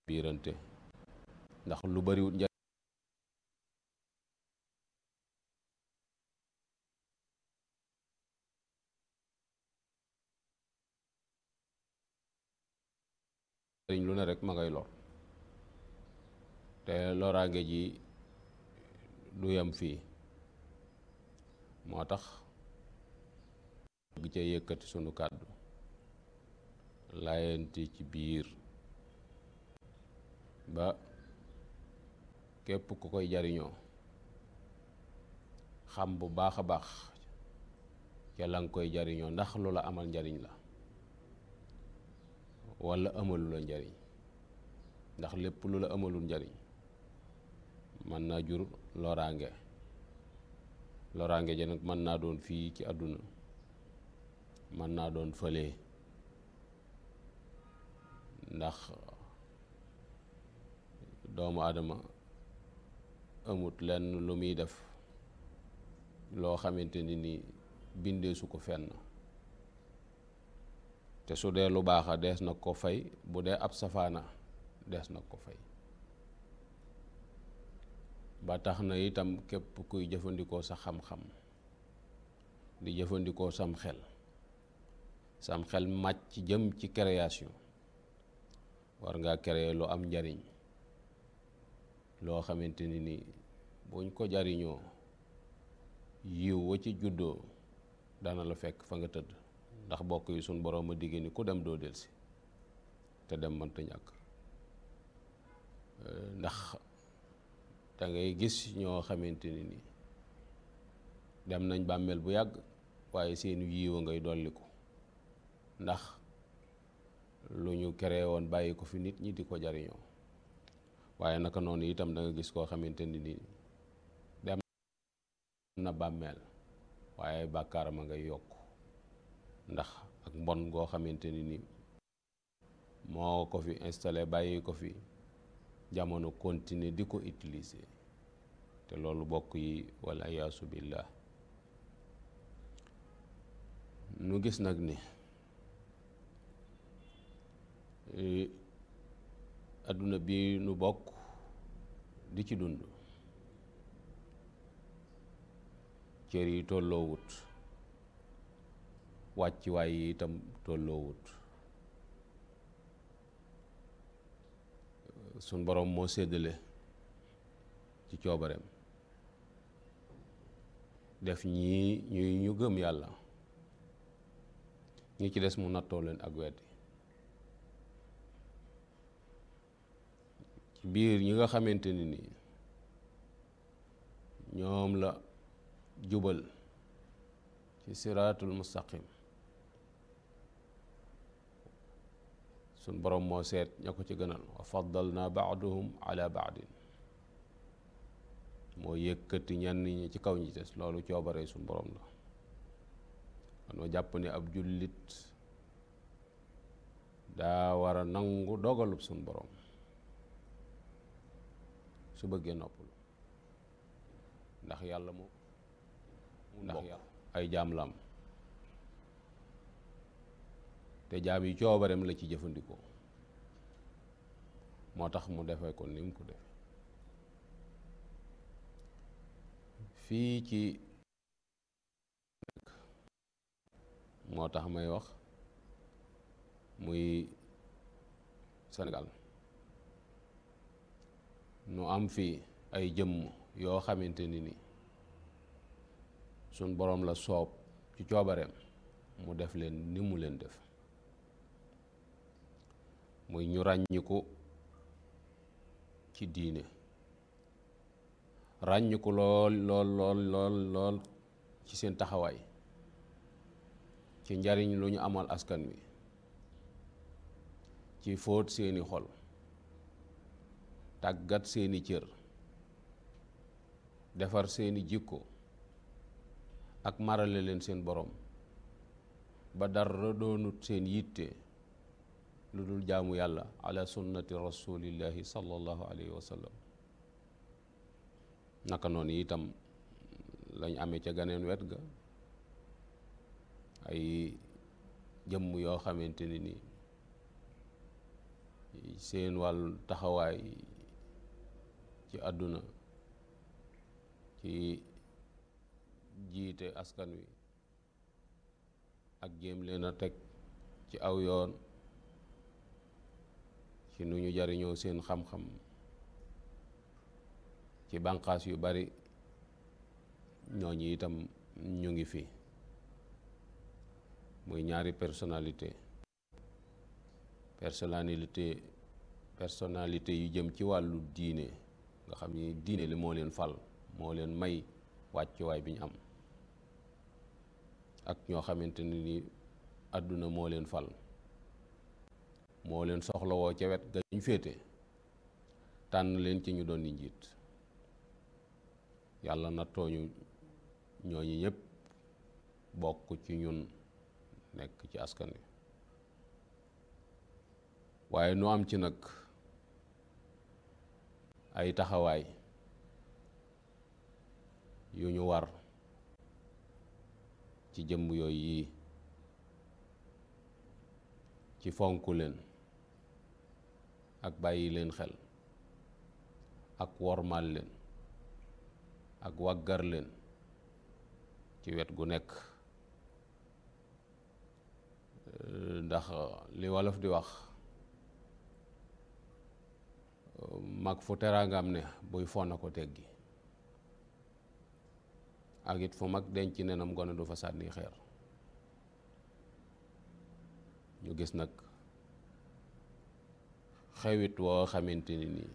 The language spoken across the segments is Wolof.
biirante ndax lu bariwut njariñ lu ne rek ma ngay lor te loraange ji du yem fii moo tax gi ca yëkkati sunu kàddu layanti ci biir ba képp ku koy jariñoo xam bu baax a baax ca la nga koy jariñoo ndax lu la amal njariñ la walla amalu la njariñ ndax lépp lu la amalul njariñ mën naa jur loraange loraange ja nag mën naa doon fii ci àdduna mën naa doon fële ndax doomu aadama amut lenn lu muy def loo xamante ni ni bindee su ko fenn te su dee lu baaxa dees na ko fay bu dee ab safaana dees na ko fay ba tax na itam képp kuy jëfandikoo sa xam-xam di jëfandikoo sam xel sam xel màcc jëm ci création war ngaa créer lu am njariñ loo xamante ni ni buñ ko jariñoo yiw wa ci juddoo dana la fekk fa nga tëdd ndax bokk yi suñ boroom a digge ni ku dem doo delsi te dem mënta ñàkk ndax da ngay gis ñoo xamante ni ni dem nañ bàmmeel bu yàgg waaye seen yiiwa ngay dolliku ndax lu ñu créé woon bàyyi ko fi nit ñi di ko jariñoo waaye naka noonu itam da nga gis koo xamante ni ni dem na bàmmeel waaye bàkkaaram a ngay yokk ndax ak mbon goo xamante ni ni moo ko fi installé bàyyi ko fi jamono continuer di ko utiliser te loolu bokk yi wala yaasu billah nu gis nag ni adduna bi nu bokk di ci dund cër yi tolloowut wàcc waay yi itam tolloowut suñ boroom moo séddale ci coobareem def ñii ñuy ñu gëm yàlla ñi ci des mu nattoo leen ak weddi ci biir ñi nga xamante ni nii ñoom la jubal ci siraatul mustaqim suñ boroom moo seet ña ko ci gënal wa faddalna baaduhum ala baadin moo yëkkati ñenn ñi ci kaw ñi des loolu coobare suñ boroom la man jàpp ne ab jullit daa war a nangu dogalub suñ boroom su bëggee noppalu ndax yàlla moo ndax yàlla ay jaam la am te jaam yi coobareem la ci jëfandikoo moo tax mu defee ko ni mu ko defe fii ci moo tax may wax muy Sénégal nu am fii ay jëmm yoo xamante ni ni suñ boroom la soob ci coobareem mu def leen ni mu leen def muy ñu ràññiku ci diine ràññiku lool lool lool lool lool ci seen taxawaay ci njariñ lu ñu amal askan wi ci fóot seeni xol tàggat seeni cër defar seeni jikko ak marale leen seen borom ba dara doonut seen yitte lu dul jaamu yàlla ala sunnati rasulillahi sallallahu alayhi wa sallam naka noonu itam lañ amee ca ganeen wet ga ay jëmm yoo xamante ni ni seen wàllu taxawaay ci àdduna ci jiite askan wi ak jéem leen a teg ci aw yoon ci nu ñu jariñoo seen xam-xam ci bànqaas yu bari ñooñu itam ñu ngi fi muy ñaari personnalité personnalité personnalité yu jëm ci wàllu diine nga xam ni diine li moo leen fal moo leen may wàccuwaay bi ñu am ak ñoo xamante ni ni àdduna moo leen fal moo leen soxlawoo ca wet ga ñu féete tànn leen ci ñu doon ni njiit yàlla nattooñu ñooñu ñëpp bokk ci ñun nekk ci askan wi waaye nu am ci nag ay taxawaay yu ñu war ci jëmm yooyu yii ci fonk leen ak bàyyi leen xel ak wormaal leen ak waggar leen ci wet gu nekk ndax li wolof di wax mag fu teraangam ne buy fona ko teggi ak it fu mag denc nenam gone du fa sànni xeer ñu gis nag xewit woo xamante ni nii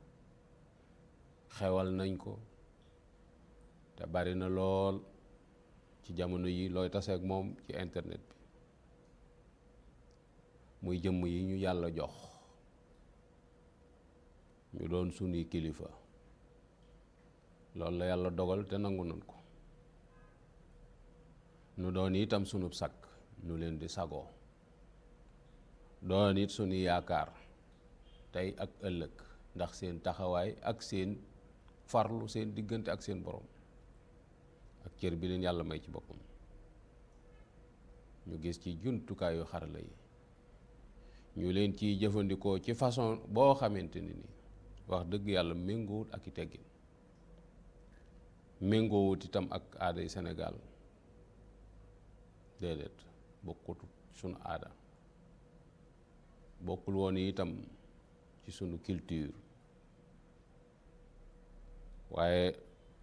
xewal nañ ko te bari na lool ci jamono yi looy taseeg moom ci internet bi muy jëmm yi ñu yàlla jox ñu doon sunuy kilifa loolu la yàlla dogal te nangu nañ ko nu doon itam sunub sakk nu leen di sagoo doon it sunuy yaakaar tey ak ëllëg ndax seen taxawaay ak seen farlu seen diggante ak seen borom ak cër bi leen yàlla may ci boppam ñu gis ci jumtukaayu xarala yi ñu leen ciy jëfandikoo ci façon boo xamante ni ni wax dëgg yàlla méngoowut ak i teggin méngoowut itam ak aaday Sénégal déedéet bokkut sunu aada bokkul woon itam ci sunu culture waaye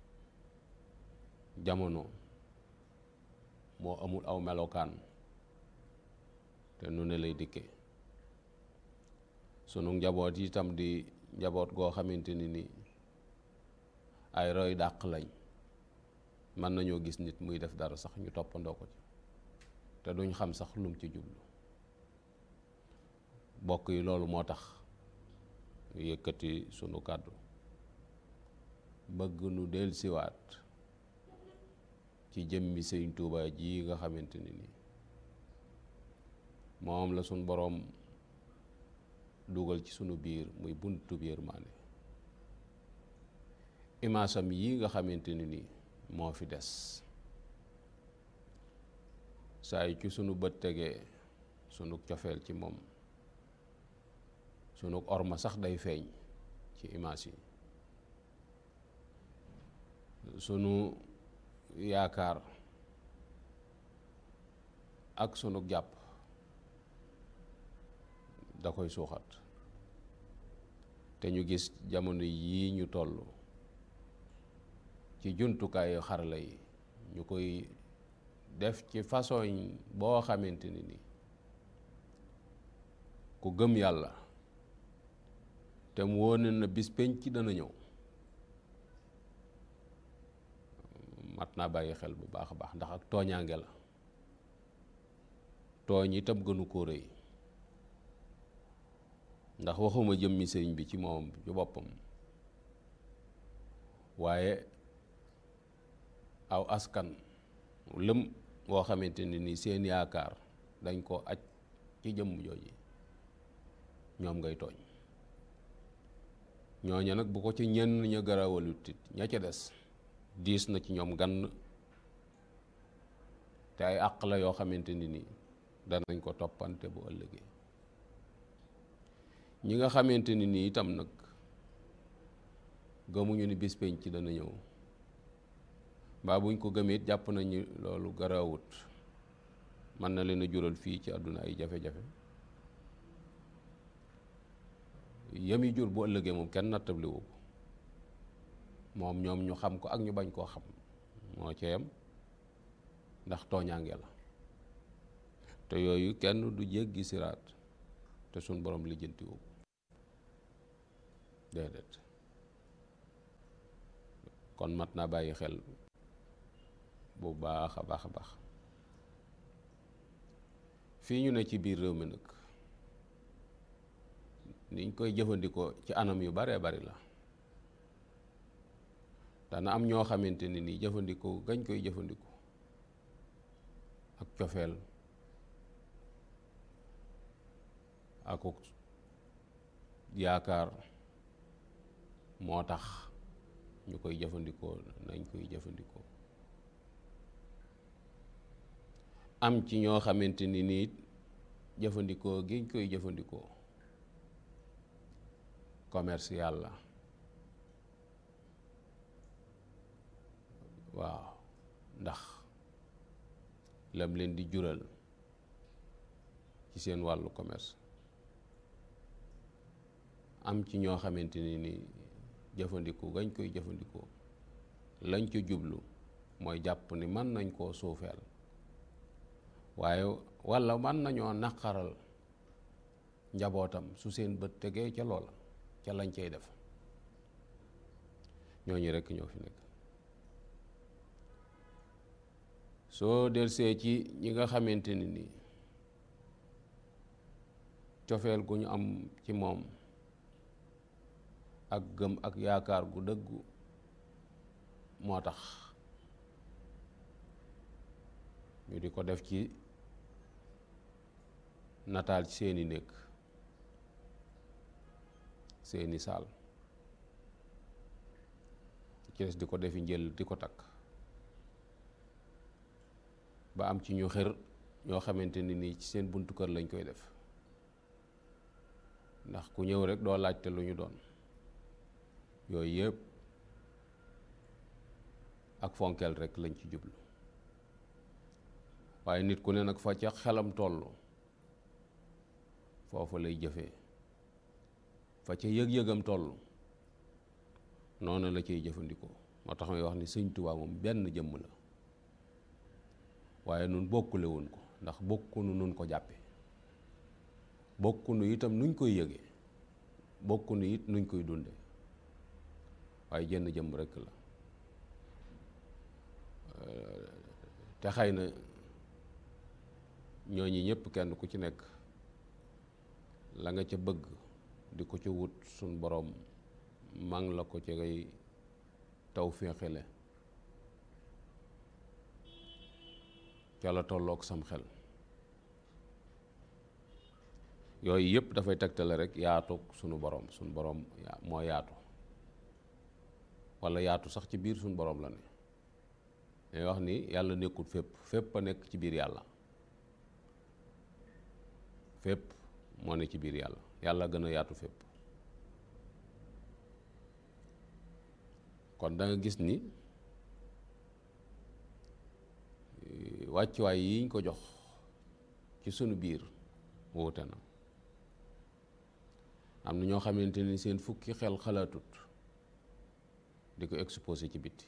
jamono moo amul aw melokaan te nu ne lay dikke sunu njaboot itam di njaboot goo xamante ni ni ay roy dàq lañ mën nañoo gis nit muy def dara sax ñu toppandoo ko ci te duñ xam sax lum ci jublu bokk yi loolu moo tax yëkkati sunu kàddu bëgg nu dellusiwaat ci jëmmi sëñ Tuuba ji nga xamante ni nii moom la sunu boroom dugal ci sunu biir muy buntu biir maane imaasam yi nga xamante ni nii moo fi des saa yu ci sunu bët tegee sunu cofeel ci moom sunu orma sax day feeñ ci imaas yi sunu yaakaar ak sunu jàpp da koy suuxat te ñu gis jamono yii ñu toll ci jumtukaayu xarala yi ñu koy def ci façon boo xamante ni ni ku gëm yàlla te mu wóone na bis penc dana ñëw mat naa bàyyi xel bu baax a baax ndax ak tooñaange la tooñ itam gënu ko rëy ndax waxuma jëmmi sëriñ bi ci moom ci boppam waaye aw askan lëm woo xamante ne ni seen yaakaar dañ ko aj ci jëmm jooji ñoom ngay tooñ ñooña nag bu ko ci ñenn ña garawalut it ña ca des diis na ci ñoom gann te ay àq la yoo xamante ni nii danañ ko toppante bu ëllëgee ñi nga xamante ni nii itam nag gëmuñu ni bis penc dana ñëw mbaa buñ ko gëmee it jàpp nañu loolu garawut mën na leen a jural fii ci àdduna ay jafe-jafe yami jur bu ëllëgee moom kenn nattabliwu ko moom ñoom ñu xam ko ak ñu bañ koo xam moo ci yem ndax tooñaange la te yooyu kenn du jéggi siraat te suñ borom lijjantiwu ko déedéet kon mat naa bàyyi xel bu baax a baax a baax fii ñu ne ci biir réew mi nag niñ koy jëfandikoo ci anam yu baree bari la dana am ñoo xamante ne nii jëfandikoo gañ koy jëfandikoo ak cofeel ak yaakaar moo tax ñu koy jëfandikoo nañ koy jëfandikoo am ci ñoo xamante ni nii jëfandikoo giñ koy jëfandikoo commercial la waaw ndax lam leen di jural ci seen wàllu commerce am ci ñoo xamante ni ni jëfandikoo gañ koy jëfandikoo lañ ca jublu mooy jàpp ni mën nañ koo suufeel waaye walla mën nañoo naqaral njabootam su seen bët tegee ca loola ca lañ cay def ñooñu rekk ñoo fi nekk soo delsee ci ñi nga xamante ni nii cofeel gu ñu am ci moom ak gëm ak yaakaar gu dëggu moo tax ñu di ko def ci nataal ci seeni néeg seeni saal ci des di ko defi njël di ko takk ba am ci ñu xër ñoo xamante ni nii ci seen buntu kër lañ koy def ndax ku ñëw rek doo laajte lu ñu doon yooyu yëpp ak fonkeel rek lañ ci jublu waaye nit ku ne nag fa ca xelam toll foofu lay jëfee fa ca yëg-yëgam toll noonu la ciy jëfandikoo moo tax may wax ni sëñ Tuubaa moom benn jëmm la waaye nun bokkule woon ko ndax bokkunu nun ko jàppe bokkunu itam nuñ koy yëge bokkunu it nuñ koy dunde waaye jenn jëmm rekk la te xëy na ñooñi ñëpp kenn ku ci nekk la nga ca bëgg di ko ca wut suñ boroom mang la ko ca ngay taw féexile ca la tolloog sam xel yooyu yëpp dafay tegtale rek yaatu sunu boroom sunu boroom moo yaatu walla yaatu sax ci biir sunu boroom la ne day wax ni yàlla nekkul fépp fépp a nekk ci biir yàlla fépp moo ne ci biir yàlla yàlla gën a yaatu fépp kon da nga gis ni wàccuwaay yiñ ko jox ci sunu biir wuute na am na ñoo xamante ni seen fukki xel xalaatut di ko exposé ci bitti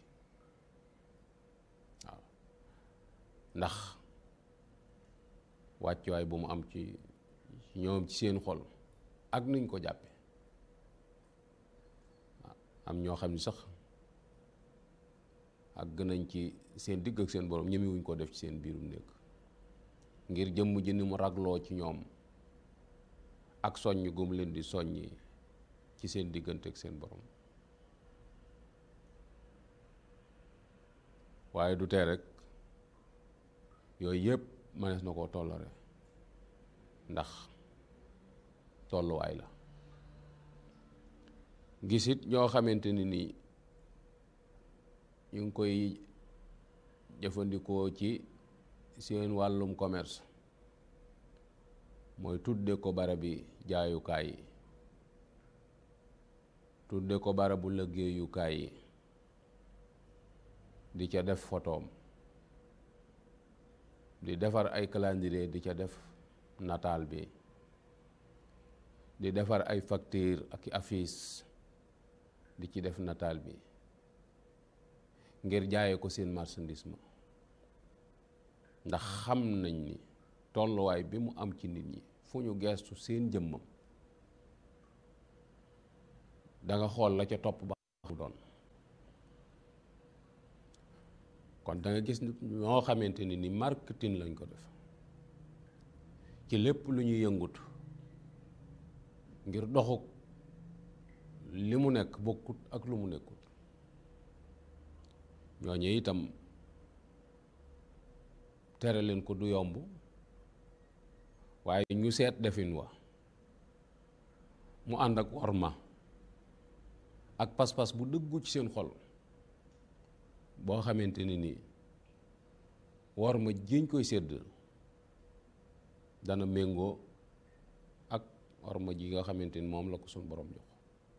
waaw ndax wàccuwaay bu mu am ci ñoom ci seen xol ak nuñ ko jàppe am ñoo xam ni sax ak gën nañ ci seen digg ak seen borom ñemewuñ ko def ci seen biirum néeg ngir jëmm ji ni mu ragloo ci ñoom ak soññ gum leen di soññi ci seen diggante ak seen borom waaye du tee rek yooyu yëpp mënees na koo tollare ndax tolluwaay la gisit ñoo xamante ni nii ñu ngi koy jëfandikoo ci seen wàllum commerce mooy tudde ko barabi jaayukaay yi tudde ko barabu liggéeyukaay yi di ca def photoom di defar ay calendrier di ca def nataal bi di defar ay facture ak affiche di ci def nataal bi ngir jaaye ko seen marchandise ma ndax xam nañ ni tolluwaay bi mu am ci nit ñi fu ñu geestu seen jëmmam da nga xool la ca topp ba mu doon kon da nga gis ñoo xamante ni ni marketing lañ ko def ci lépp lu ñuy yëngut ngir doxuk li mu nekk bokkut ak lu mu nekkut ñooñu itam tere leen ko du yomb waaye ñu seet defin wa mu ànd ak worma ak pas-pas bu dëggu ci seen xol boo xamante ni nii worma jiñ koy sédd dana méngoo ak worma ji nga xamante ni moom la ko suñ borom jox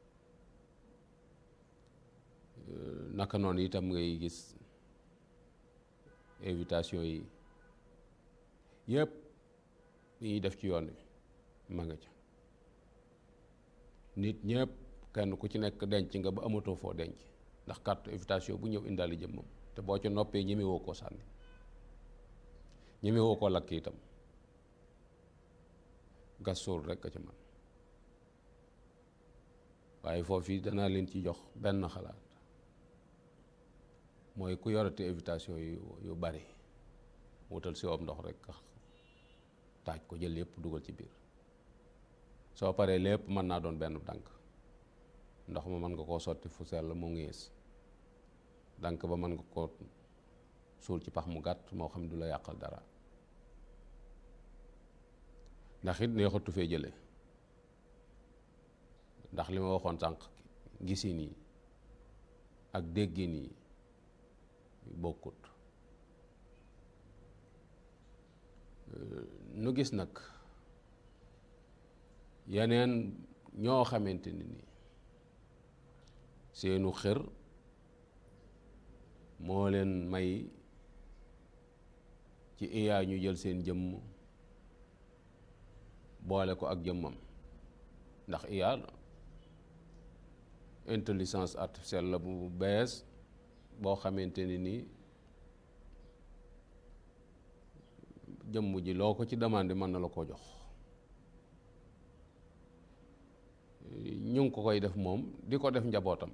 naka noonu itam ngay gis invitation yi yëpp li ñuy def ci yoon wi ma nga ca nit ñëpp kenn ku ci nekk denc nga ba amatoo foo denc ndax carte invitation bu ñëw indaali jëmmam te boo ca noppee ñemewoo koo sànni ñemewoo koo lakk itam gas suul rek a ca man waaye foofu danaa leen ci jox benn xalaat mooy ku yorate invitation yu yu bari wutal si woom ndox rek taaj ko jël yépp dugal ci biir soo paree lépp mën naa doon benn dànk ndox ma mën nga koo sotti fu sell mu ngees dànk ba mën nga koo suul ci pax mu gàtt moo xam du la yàqal dara ndax it neexatu fee jële ndax li ma waxoon sànq gisin yi ak déggin yi bokkut nu gis nag yeneen ñoo xamante ni ni seenu xër moo leen may ci iyaa ñu jël seen jëmm boole ko ak jëmmam ndax iyaa intelligence artificielle la bu bees boo xamante ni nii jëmm ji loo ko ci demandé mën na la ko jox ñu ngi ko koy def moom di ko def njabootam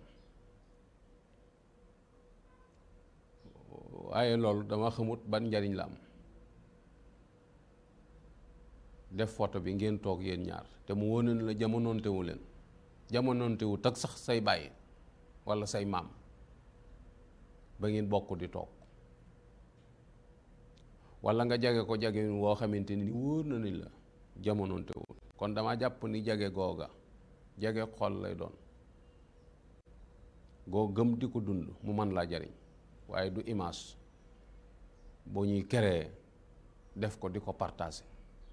waaye loolu dama xamut ban njariñ la am def photo bi ngeen toog yéen ñaar te mu wóone la jamonoontewu leen jamonoontewu tag sax say bàyyi walla say maam ba ngeen bokk di toog walla nga jage ko jage woo xamante ni wóor na ni la jamonontewul kon dama jàpp ni jage googa jage xol lay doon goo gëm di ko dund mu mën laa jariñ waaye du image boo ñuy créer def ko di ko partager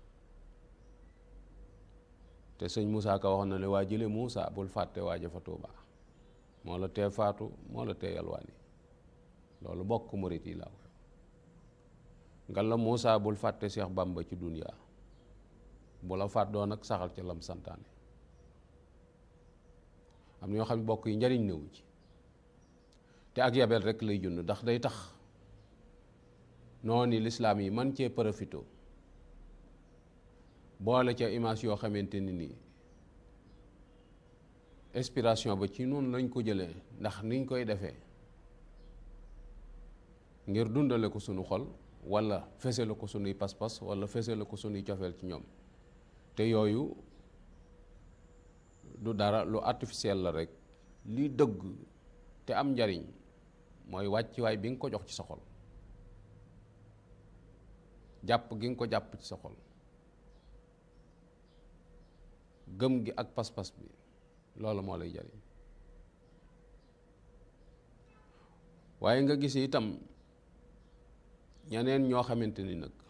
te sëñ Moussa Ka waxoon na ne waa jële Moussa bul fàtte waaja fa Tuuba moo la tee faatu moo la tee yalwaani loolu bokk murit yi laa koy nga la Moussa bul fàtte Cheikh Bamba ci duniyaa bu la faat doon nag saxal ca lam santaane am na ñoo xam ne bokk yi njariñ newu ci te ak yabel rek lay jund ndax day tax noonu lislaam yi man cee profito boole ca image yoo xamante ni nii inspiration ba ci noonu lañ ko jëlee ndax niñ koy defee ngir dundale ko sunu xol walla fesale ko sunuy pas-pas walla fesale ko sunuy cofeel ci ñoom te yooyu du dara lu artificiel la rek li dëgg te am njariñ mooy wàccuwaay bi nga ko jox ci sa xol jàpp gi nga ko jàpp ci sa xol gëm gi ak pas-pas bi loolu moo lay jariñ waaye nga gis itam ñeneen ñoo xamante ni nag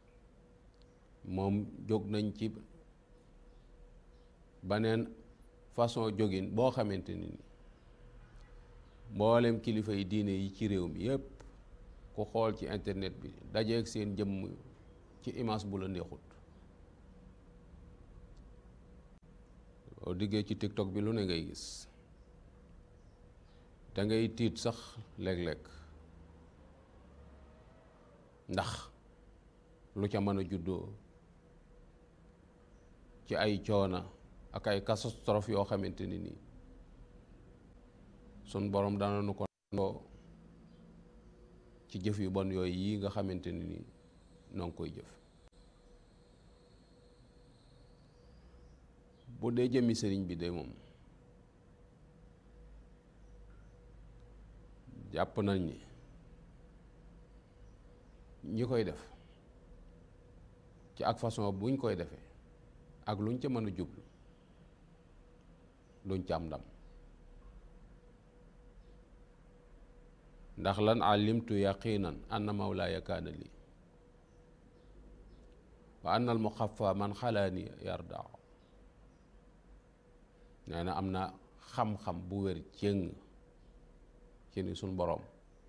moom jóg nañ ci baneen façon jógin boo xamante ni ni mboolem kilifa yi diine yi ci réew mi yépp ku xool ci internet bi dajeeg seen jëmm ci image bu la neexut boo diggee ci tiktok bi lu ne ngay gis da ngay tiit sax léeg-léeg ndax lu ca mën a juddoo ci ay coona ak ay catastrophe yoo xamante ni nii sun borom dana nu ko ndoo ci jëf yu bon yooyu yi nga xamante ni nii noo ngi koy jëf bu dee jëmmi sëriñ bi de moom jàpp nañ ni ñi koy def ci ak façon buñ koy defee ak luñ ca mën a jublu luñ ca am ndam ndax lan alimtu yaqinan anna mawlaaya kaana lii wa anna al muxafa man xalaani yarda nee na am na xam-xam bu wér cëng ci ni suñ boroom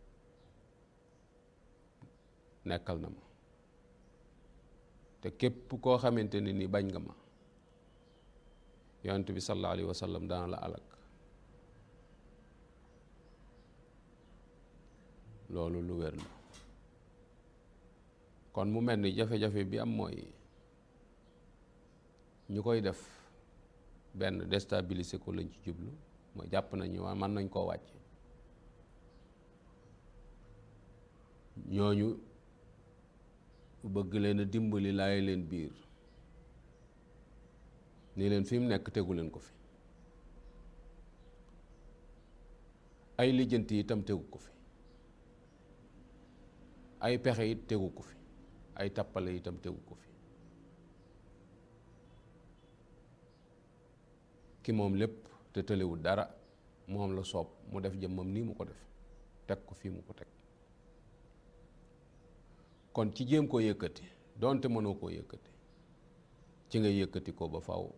nekkal na ma te képp koo xamante ni ni bañ nga ma yonent bi sallallahu alayhi wa sallam dana la alak loolu lu wér la kon mu mel ni jafe-jafe bi am mooy ñu koy def benn déstabiliser ko lañ ci jublu mooy jàpp nañu waa mën nañ koo wàcc ñooñu bëgg leen a dimbali laay leen biir ni leen fi mu nekk tegu leen ko fi ay lijjanti itam tegu ko fi ay pexe it tegu ko fi ay tappale itam tegu ko fi ki moom lépp te tëlewul dara moom la soob mu def jëmmam nii mu ko def teg ko fii mu ko teg kon ci jéem koo yëkkati doonte mënoo koo yëkkati ci nga yëkkati ko ba faw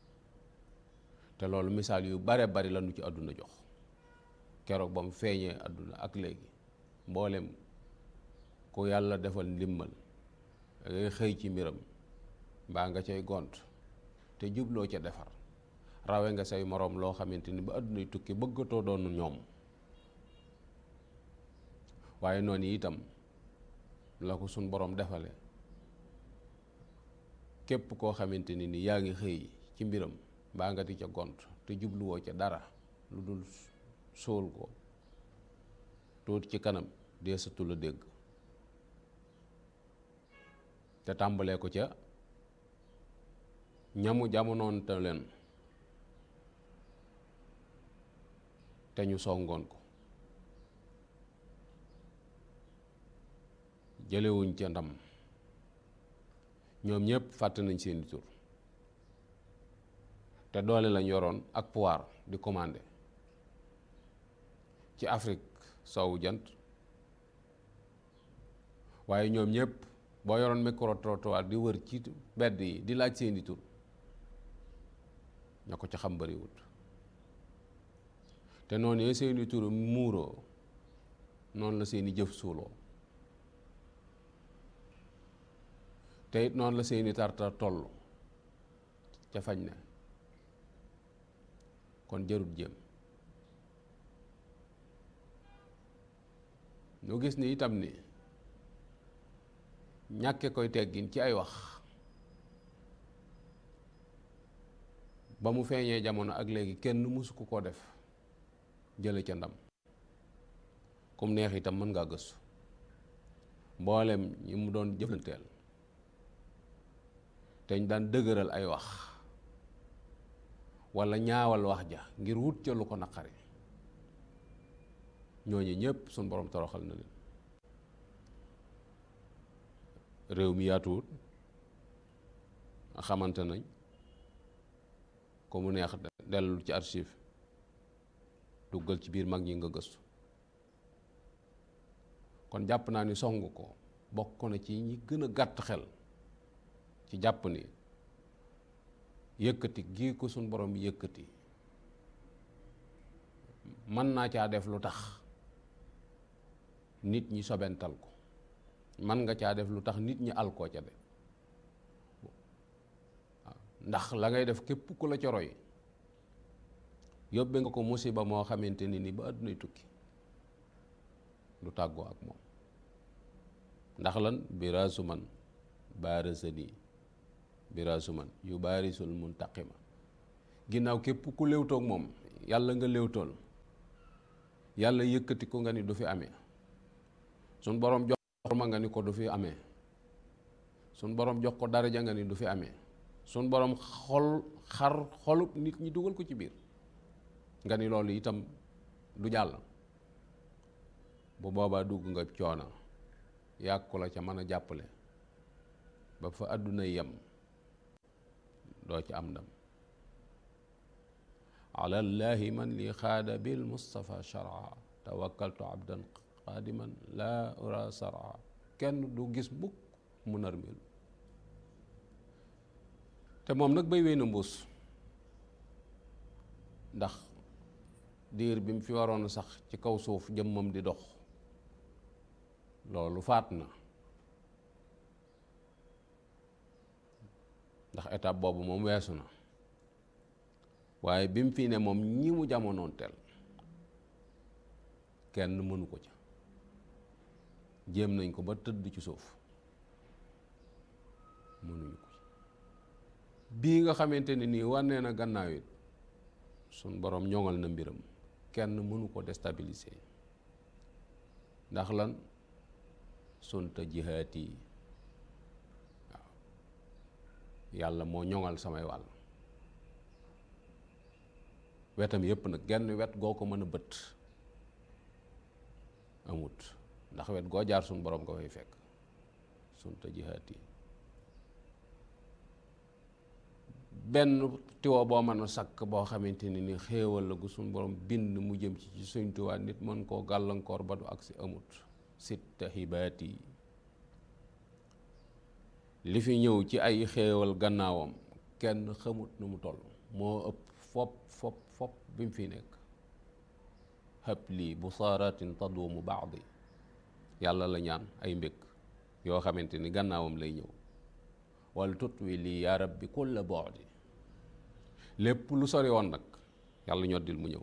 te loolu misaal yu bare bari la nu ci àdduna jox keroog ba mu feeñee àdduna ak léegi mboolem ku yàlla defal ndimmal da ngay xëy ci mbiram mbaa nga cay gont te jubloo ca defar rawe nga say moroom loo xamante ni ba àdduna yu tukki bëggatoo doon ñoom waaye noonu itam la ko suñ boroom defale képp koo xamante ni ni yaa ngi xëy ci mbiram mbaa nga di ca gont te jubluwoo ca dara lu dul sóol ko tuut ci kanam deesatu la dégg te tàmbalee ko ca ñamu jamonoon te leen te ñu songoon ko jëlewuñ ca ndam ñoom ñëpp fàtte nañ seeni tur te doole lañ yoroon ak pouvoir di commandé ci Afrique sowu jant waaye ñoom ñëpp boo yoroon micro trottoir di wër ci mbedd yi di laaj seeni tur ña ko ca xam bariwut te noonu yee seeni tur muuroo noonu la seeni jëf suuloo te it noonu la seeni tartar toll ca fañ ne kon jarut jéem ñu gis ni itam ni ñàkke koy teggin ci ay wax ba mu feeñee jamono ak léegi kenn mësu ku ko def jële ca ndam kum neex itam mën ngaa gëstu mboolem ñi mu doon jëflanteel te ñu daan dëgëral ay wax walla ñaawal wax ja ngir wut ca lu ko naqari ñooñu ñëpp suñ borom toroxal na leen réew mi yaatuwut xamante nañ ko mu neex dellu ci archive duggal ci biir mag ñi nga gëstu kon jàpp naa ni song ko bokk na ci ñi gën a gàtt xel ci jàpp ni yëkkati gii ko suñ borom yëkkati mën naa caa def lu tax nit ñi sobental ko mën nga caa def lu tax nit ñi al koo ca de waaw ndax la ngay def képp ku la ca roy yóbbe nga ko musiba moo xamante ni ni ba àddunay tukki du tàggoo ak moom ndax lan biraasu man baarasani biraasu man yu baarisul muntaqima ginnaaw képp ku léewtoog moom yàlla nga léewtool yàlla yëkkati ko nga ni du fi amee suñ boroom jox ma nga ni ko du fi amee suñ boroom jox ko daraja nga ni du fi amee suñ boroom xol xar xolub nit ñi dugal ko ci biir nga ni loolu itam du jàll bu boobaa dugg nga coona yàgg la ca mën a jàppale ba fa àdduna yem doo ci am ndam ala llahi man li xaada bil mustafa shara tawakkaltu abdan xaadiman laa ura sara kenn du gis mukk mu narmelu te moom nag bay wéy na mbuus ndax diir bi mu fi waroon sax ci kaw suuf jëmmam di dox loolu faat na ndax étape boobu moom weesu na waaye bi mu fi ne moom ñi mu jamonoon teel kenn mënu ko ca jéem nañ ko ba tëdd ci suuf mënuñu ko ci bii nga xamante ne nii wànnee na gannaaw it suñ boroom ñoŋal na mbiram kenn mënu ko déstabiliser ndax lan sunta jihaat yi waaw yàlla moo ñoŋal samay wàll wetam yépp nag genn wet goo ko mën a bët amut ndax wet goo jaar suñ boroom nga fay fekk sunta jihaat yi benn tiwo boo mën a sakk boo xamante ni ni xéewal la gu suñ borom bind mu jëm ci ci suñ tuwaa nit mën koo gàllankoor ba du agsi amut sitta xibaat yi li fi ñëw ci ay xéewal gannaawam kenn xamut nu mu toll moo ëpp fop fop fop bi mu fi nekk xëpp lii bu saaratin taduumu baadi yàlla la ñaan ay mbëkk yoo xamante ni gannaawam lay ñëw wala tutwi lii yaa rabbi kulla boodi lépp lu sori woon nag yàlla ñoddil mu ñëw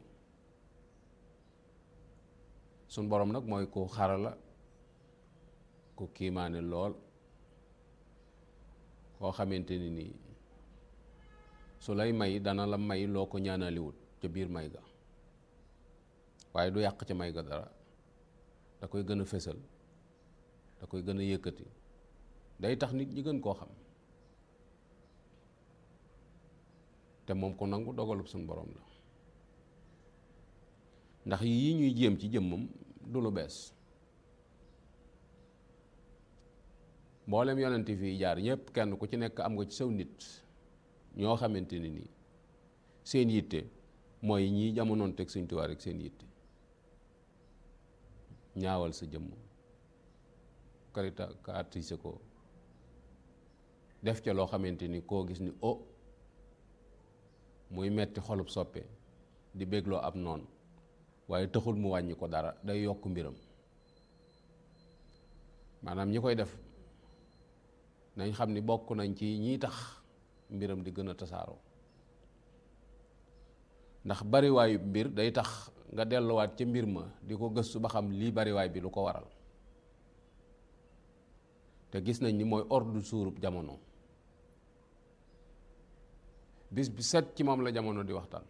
suñ borom nag mooy ku xarala ku kiimaane lool koo xamante ni nii su lay may dana la may loo ko ñaanaliwut ca biir may ga waaye du yàq ca may ga dara da koy gën a fésal da koy gën a yëkkati day tax nit ñi gën koo xam te moom ko nangu dogalub suñu borom la ndax yii ñuy jéem ci jëmmam du lu bees mboolem yonent fii jaar ñëpp kenn ku ci nekk am nga ci saw nit ñoo xamante ni nii seen yitte mooy ñii jamonoon teg Sëñ Tuubaa rek seen yitte ñaawal sa jëmm karita kaatise ko def ca loo xamante ni koo gis ni o muy metti xolub soppe di bégloo ab noonu waaye taxul mu wàññi ko dara day yokk mbiram maanaam ñi koy def nañ xam ni bokk nañ ci ñiy tax mbiram di gën a tasaaroo ndax bariwaayu mbir day tax nga delluwaat ca mbir ma di ko gëstu ba xam lii bariwaay bi lu ko waral te gis nañ ni mooy ordre suurub jamono bis bi set ci moom la jamono di waxtaan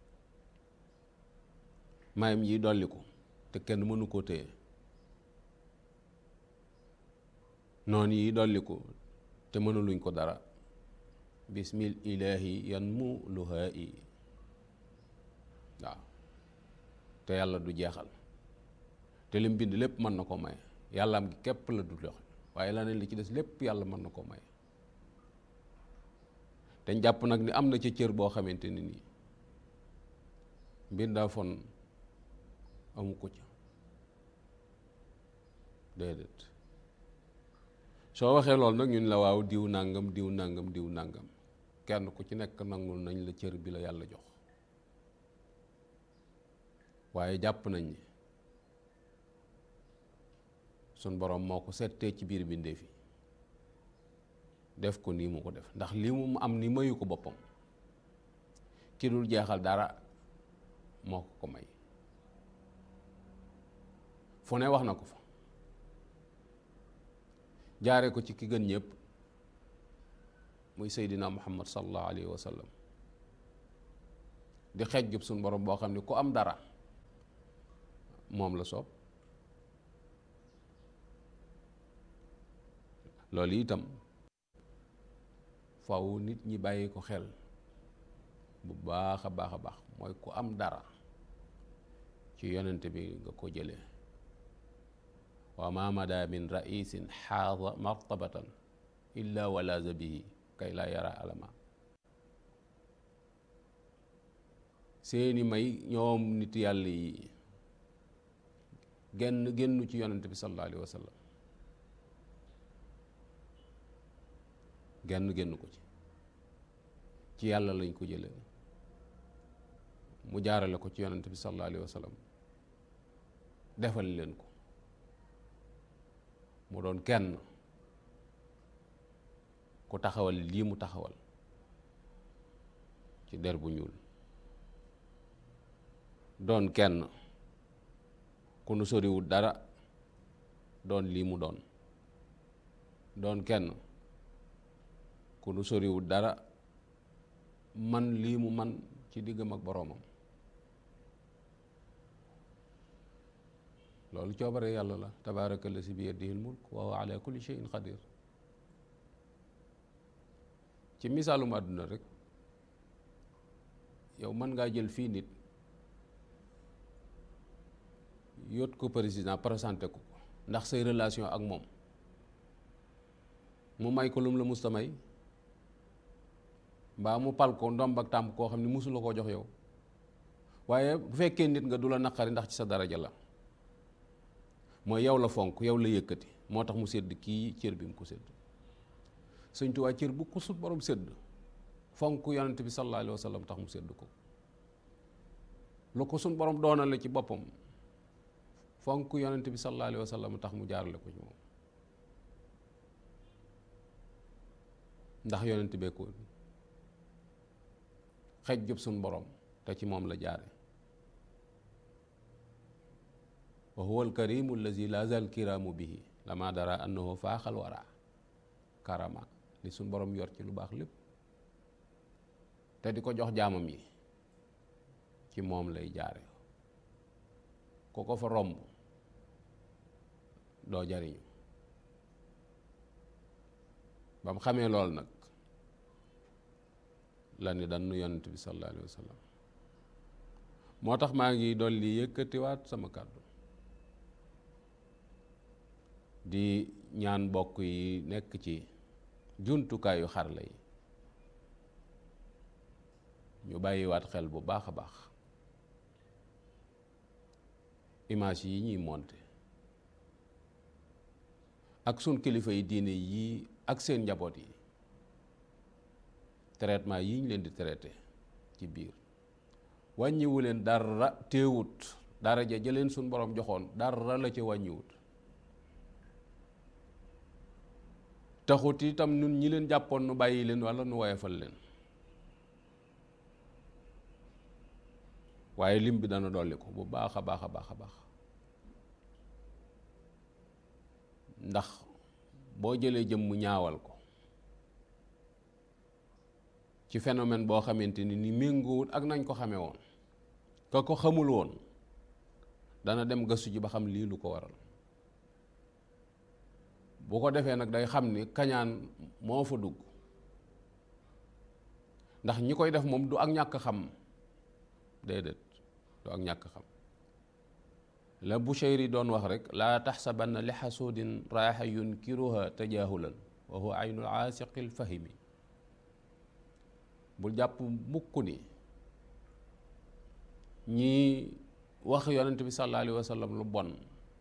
mayam yi dolli ko te kenn mënu koo téye noonu yi dolli ko te mënuluñ ko dara bismil ilaahi yan mu luhaa yi waaw te yàlla du jeexal te lim bind lépp mën na ko may yàlla am gi képp la du joxe waaye leneen li ci des lépp yàlla mën na ko may te jàpp nag ni am na ca cër boo xamante ni nii mbir fon amu ko ca déedéet soo waxee loolu nag ñun la waaw diw nàngam diw nàngam diw nàngam kenn ku ci nekk nangul nañ la cër bi la yàlla jox waaye jàpp nañ ni sun boroom moo ko settee ci biir bindeef yi def ko nii mu ko def ndax lii mu am ni mayu ko boppam ki dul jeexal dara moo ko ko may fu ne wax na ko fa jaare ko ci ki gën ñëpp muy seydina muhammad sallallahu alayhi wa sallam di xeej jub suñ borom boo xam ne ku am dara moom la soob loolu itam faw nit ñi bàyyi ko xel bu baax a baax a baax mooy ku am dara ci yonent bi nga ko jëlee wa ma mada min raisin xaada martabatan illa walaza bihi kay laa yara alama seeni may ñoom nit yàlla yi genn génnu ci yonent bi sallallahu alayhi wa sallam genn génn ko ci ci yàlla lañ ko jële mu jaarale ko ci yonent bi sallallahu alayhi wa sallam defal leen ko mu doon kenn ku taxawal lii mu taxawal ci der bu ñuul doon kenn ku nu soriwul dara doon lii mu doon doon kenn ku nu soriwul dara man lii mu man ci diggam ak boroomam loolu coobare yàlla la tabaaraka la si bi yadihi l-mulk wa huwa ala kulli shay'in qadir ci misaalum àdduna rek yow mën ngaa jël fii nit yóot ko président présenté ko ko ndax say relation ak moom mu may ko lum la musta may mbaa mu pal ko ndomb ak tàmp koo xam ne musula koo jox yow waaye bu fekkee nit nga du la naqari ndax ci sa daraja la mooy yow la fonk yow la yëkkati moo tax mu sédd kii cër bi mu ko sédd Sëñ Tuubaa cër bu ko sut borom sédd fonk yonent bi sallallahu alayhi wa sallam tax mu sédd ko lu ko suñ borom doonal la ci boppam fonk yonent bi sallallahu alayhi wa sallam tax mu jaarale ko ci moom ndax yonent bee ko xej jub suñ borom te ci moom la jaare wa huwa alkarimu allazi la zal kiraamu bihi lama dara annahu faaxal wara karama li suñ borom yor ci lu baax lépp te di ko jox jaamam yi ci moom lay jaare ku ko fa romb doo jariñu ba mu xamee lool nag la ni dannu yonent bi sallallahu alayhi wa sallam moo tax maa ngi dolli yëkkatiwaat sama kàddu di ñaan bokk yi nekk ci jumtukaayu xarala yi ñu bàyyiwaat xel bu baax a baax image yi ñuy monté ak sun kilifa yi diine yii ak seen njaboot yi traitement yi ñu leen di traité ci biir wàññiwu leen dara teewut dara ja jëleen suñ borom joxoon dara la ca wàññiwut taxut itam nun ñi leen jàppoon nu bàyyi leen walla nu woyefal leen waaye lim bi dana dolli ko bu baax a baax a baax a baax ndax boo jëlee jëm mu ñaawal ko ci phénomène boo xamante ni ni méngoowut ak nañ ko xamee woon ka ko xamul woon dana dem gëstu ji ba xam lii lu ko waral bu ko defee nag day xam ni kañaan moo fa dugg ndax ñi koy def moom du ak ñàkk xam déedéet du ak ñàkk xam la Bushayri doon wax rek laa taxsabanna li xasuudin raaxa yunkiruha tajaahulan wa huwa aynul aasiqil fahimi bul jàpp mukk ni ñi wax yonent bi sallallahu alayhi wa sallam lu bon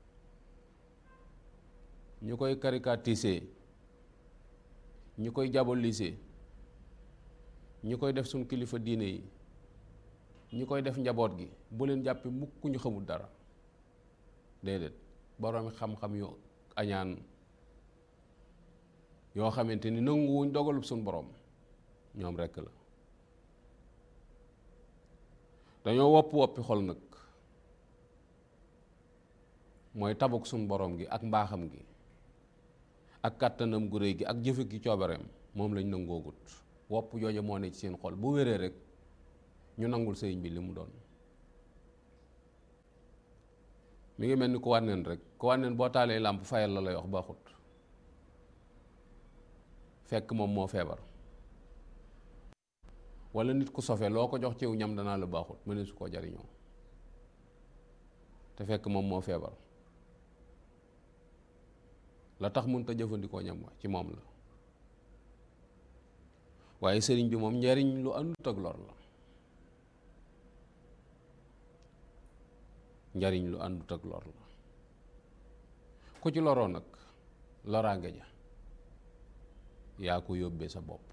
ñu koy caricatiser ñu koy diaboliser ñu koy def suñ kilifa diine yi ñi koy def njaboot gi bu leen jàppee mukk ñu xamul dara déedéet boroomi xam-xam yu añaan yoo xamante ni nanguwuñ dogalub suñ borom ñoom rekk la dañoo wopp woppi xol nag mooy tabuk suñ borom gi ak mbaaxam gi ak kàttanam gu réy gi ak jëfe gi coobareem moom lañ nangoogut wopp jooja moo ne ci seen xol bu wéree rek ñu nangul sëriñ bi li mu doon mi ngi mel ni ku wànneen rek ku wànneen boo taalee làmp fayal la lay wax baaxut fekk moom moo feebar wala nit ku sofe loo ko jox ciw ñam danaa la baaxut mëne su koo jariñoo te fekk moom moo feebar la tax mënut a jëfandikoo ñam wa ci moom la waaye sëriñ bi moom njariñ lu àndut ak lor la njariñ lu àndut ak lor la ku ci loroo nag loraange ja yaa ko yóbbee sa bopp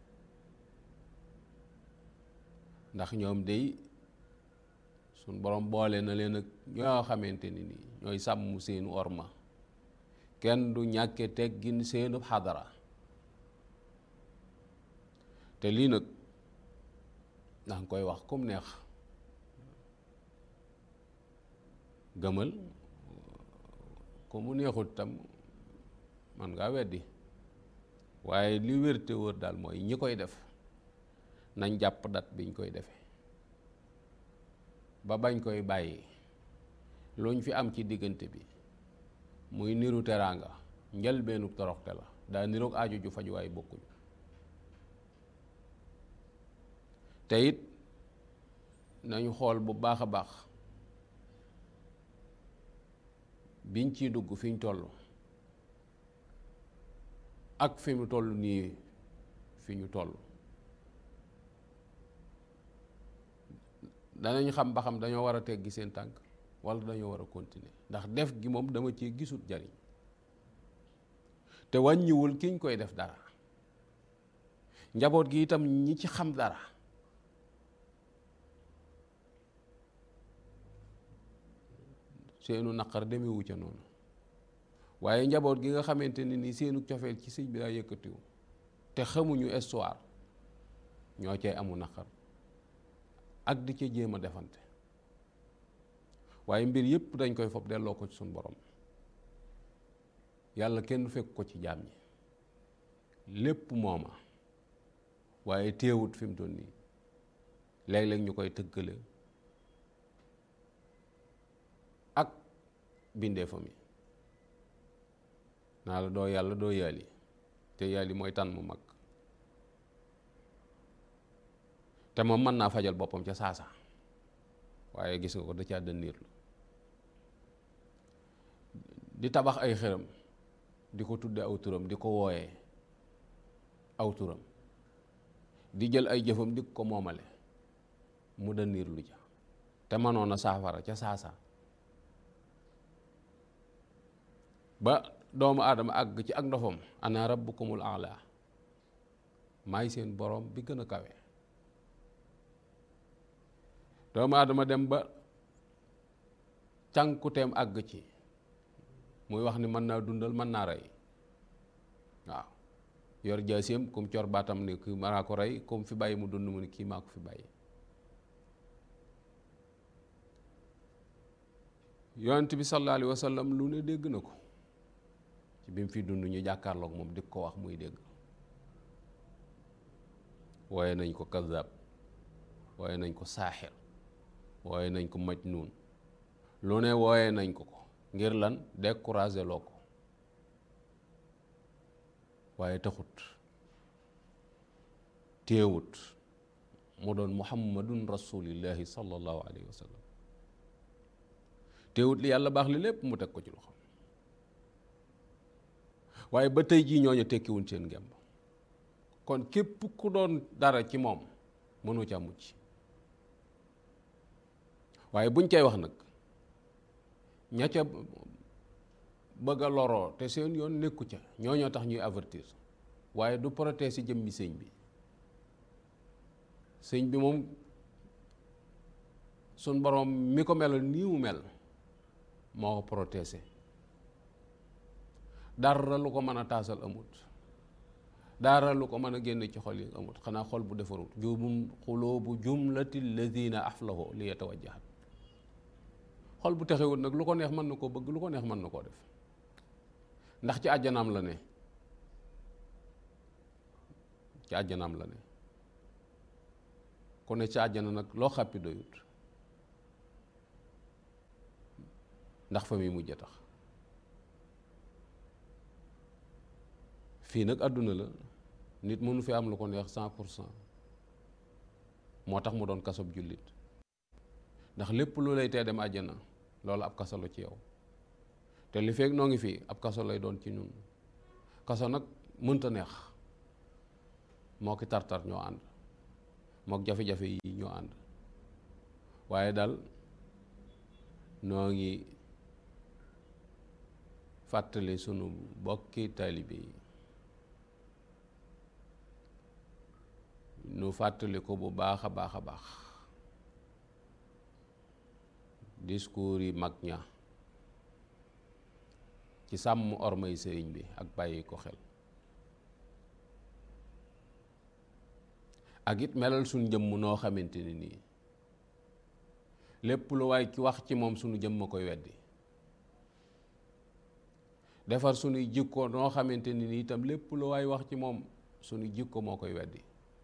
ndax ñoom day suñ borom boole na leen ak ñoo xamante ni nii ñooy sàmm seenu orma kenn du ñàkke teggin seenu xadara te lii nag ndax nga koy wax kum neex gëmal ko mu neexut tam man ngaa weddi waaye li wér te wër daal mooy ñi koy def nañ jàpp dat biñ koy defee ba bañ koy bàyyi luñ fi am ci diggante bi muy niru teraanga njëlbeenu toroxte la daa niroog aajo ju faju waaye bokkuñu te it nañu xool bu baax a baax biñ ciy dugg fi ñu toll ak fi mu toll nii fi ñu toll danañ xam ba xam dañoo war a teggi seen tànk wala dañoo war a continuer ndax def gi moom dama cee gisul jariñ te wàññiwul kiñ koy def dara njaboot gi itam ñi ci xam dara seenu naqar demewu ca noonu waaye njaboot gi nga xamante ne ni seenu cofeel ci sëñ bi daa yëkkatiwu te xamuñu histoire ñoo cay amu naqar ak di ca jéem a defante waaye mbir yépp dañ koy fob delloo ko ci suñ borom yàlla kenn fekk ko ci jaam ñi lépp mooma waaye téewut fi mu toll nii léeg-léeg ñu koy tëggale ak bindeefam yi naa la doo yàlla doo yàlli te yàlli mooy tànn mu mag te moom mën naa fajal boppam ca saasa waaye gis nga ko da caa dënniirlu di tabax ay xëram di ko tudde aw turam di ko wooyee aw turam di jël ay jëfam di ko moomale mu dënniirlu ca te mënoon a saafara ca saasa ba doomu aadama àgg ci ak ndofam ana rabbukumul a'la maay seen borom bi gën a kawe doomu aadama dem ba cànkuteem àgg ci muy wax ni mën naa dundal mën naa rey waaw yor jaaseem comme cor baatam ni kii maa ko rey comme fi bàyyi mu dund mu ni kii maa ko fi bàyyi yonent bi sallallahu alayhi wa sallam lu ne dégg na ko ci bi mu fi dund ñu jàkkaarloog moom di ko wax muy dégg waaye nañ ko kazab waaye nañ ko saaxir waaye nañ ko majnuun lu ne wooye nañ ko ko ngir lan découragé loo ko waaye taxut téewut mu doon muhammadun rasulillahi sallallahu alayhi wa sallam téewut li yàlla baax li lépp mu teg ko ci loxo waaye ba tey jii ñooñu tekkiwuñ seen ngemb kon képp ku doon dara ci moom mënu ca mucc waaye buñ cay wax nag ña ca bëgg a loroo te seen yoon nekku ca ñooñoo tax ñuy avertir waaye du protéger si jëmmi sëñ bi sëñ bi moom suñ borom mi ko melal nii mu mel moo ko protésé dara lu ko mën a taasal amut dara lu ko mën a génn ci xol yi amut xanaa xol bu defarut jumum xuloobu jumlati alladina aflahu li yatawajjahat xol bu texewut nag lu ko neex mën na koo bëgg lu ko neex mën na koo def ndax ci àjjanaam la ne ci àjjanaam la ne ku ne ci àjjana nag loo xàppi doyut ndax fa muy mujj a tax fii nag àdduna la nit mënu fi am lu ko neex cent pour cent moo tax mu doon kasob jullit ndax lépp lu lay tee dem àjjana loolu ab kaso la ci yow te li feeg noo ngi fii ab kaso lay doon ci ñun kaso nag mënta neex moo ki tartar ñoo ànd mook jafe-jafe yi ñoo ànd waaye daal noo ngi fàttali sunu bokki taalibe yi nu fàttali ko bu baax a baax a baax discours yi mag ña ci sàmm ormay sëriñ bi ak bàyyi ko xel ak it melal suñ jëmm noo xamante ni nii lépp lu waay ci wax ci moom suñu jëmm a koy weddi defar suñuy jikko noo xamante ni nii itam lépp lu waay wax ci moom suñu jikko moo koy weddi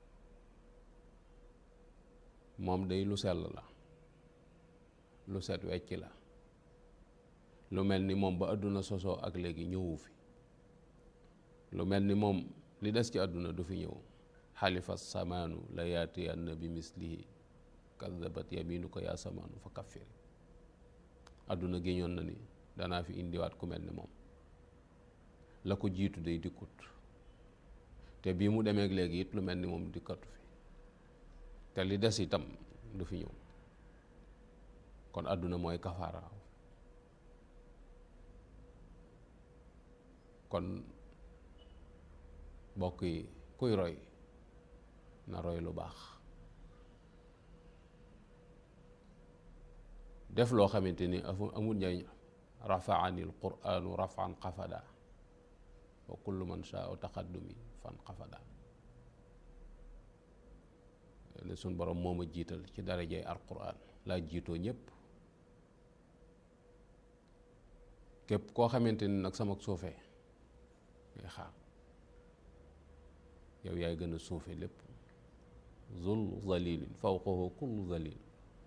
moom day lu sell la lu set wecc la lu mel ni moom ba àdduna sosoo ak léegi ñëwu fi lu mel ni moom li des ci àdduna du fi ñëw xalifa samaanu la yaatiyanna bi mislihi kadabat yaminu ko yaa samaanu fa kaffiri àdduna géñoon na ni danaa fi indiwaat ku mel ni moom la ko jiitu day dikkut te bii mu demeek léegi it lu mel ni moom dikkatu fi te li des itam du fi ñëw kon àdduna mooy kafaara kon mbokk yi kuy roy na roy lu baax def loo xamante ni amul njariñ rafaani l quranu rafan xafada wa kullu man shaa taqaddumi fan xafada ne suñ borom moo ma jiital ci darajay al quran laa jiitoo ñépp képp koo xamante ni nag sama suufee ngay xaar yow yaay gën a suufe lépp zul zalilin fawqahu kullu zalil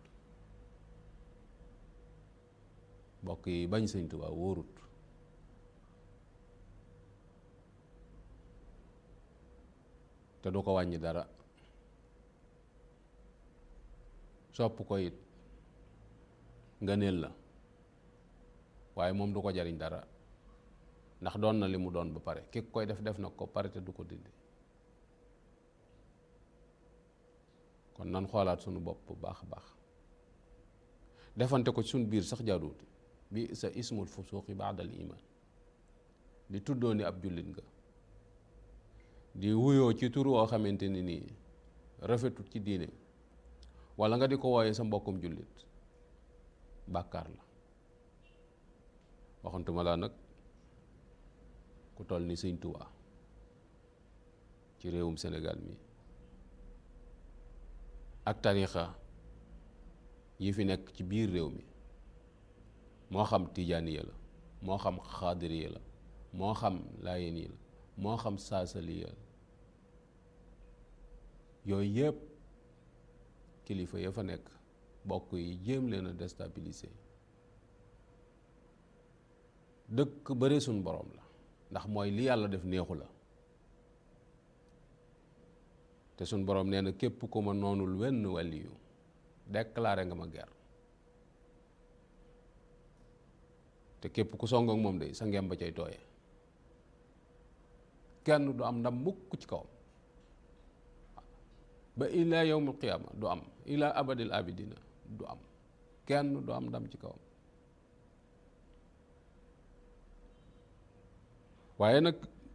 mbokk yi bañ sëñ Tuubaa wóorut te du ko wàññi dara sopp ko it ngëneel la waaye moom du ko jariñ dara ndax doon na li mu doon ba pare ki koy def def na ko pare te du ko dindi kon nan xoolaat sunu bopp bu baax a baax defante ko ci suñ biir sax jaaduwut bi sa ismul fusuuqi baadal iman di tuddoo ni ab jullit nga di wuyoo ci tur woo xamante ni nii rafetut ci diine wala nga di ko wooyee sa mbokkum jullit bàkkaar la waxantuma laa nag ku toll ni sëñ Tuubaa ci réewum Sénégal mi ak tarixa yi fi nekk ci biir réew mi moo xam tijaaniya la moo xam xaadiriya la moo xam laayeni la moo xam saasaliya la yooyu yëpp kilifa ya fa nekk bokk yi jéem leen a déstabiliser dëkk bëre suñ borom la ndax mooy li yàlla def neexu la te suñ borom nee na képp ku ma noonul wenn wàlliyu déclaré nga ma guerre te képp ku song ak moom de sa ngem ba cay tooye kenn du am ndam mukk ci kawam ba ila yawmul qiyaama du am ila abadil abidina du am kenn du am ndam ci kawam waaye nag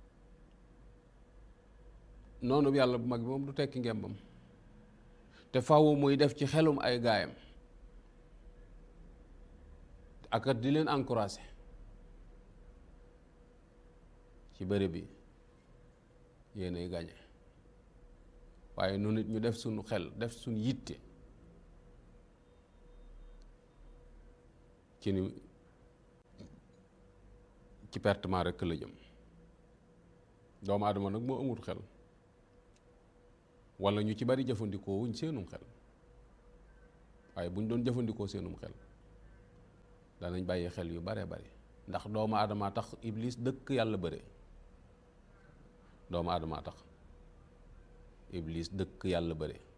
noonu yàlla bu mag bi moom du tekki ngembam te faw muy def ci xelum ay gaayam ak di leen encouragé ci bëri bi yéenay gañe waaye nu nit ñu def suñu xel def suñu yitte ci ni ci pertement rekk la jëm doomu aadama nag moo amul xel walla ñu ci bari jëfandikoo wuñ seenum xel waaye bu ñu doon jëfandikoo seenum xel danañ bàyyi xel yu bare bari ndax doomu aadama tax iblis dëkk yàlla bëre doomu aadama tax iblis dëkk yàlla bëre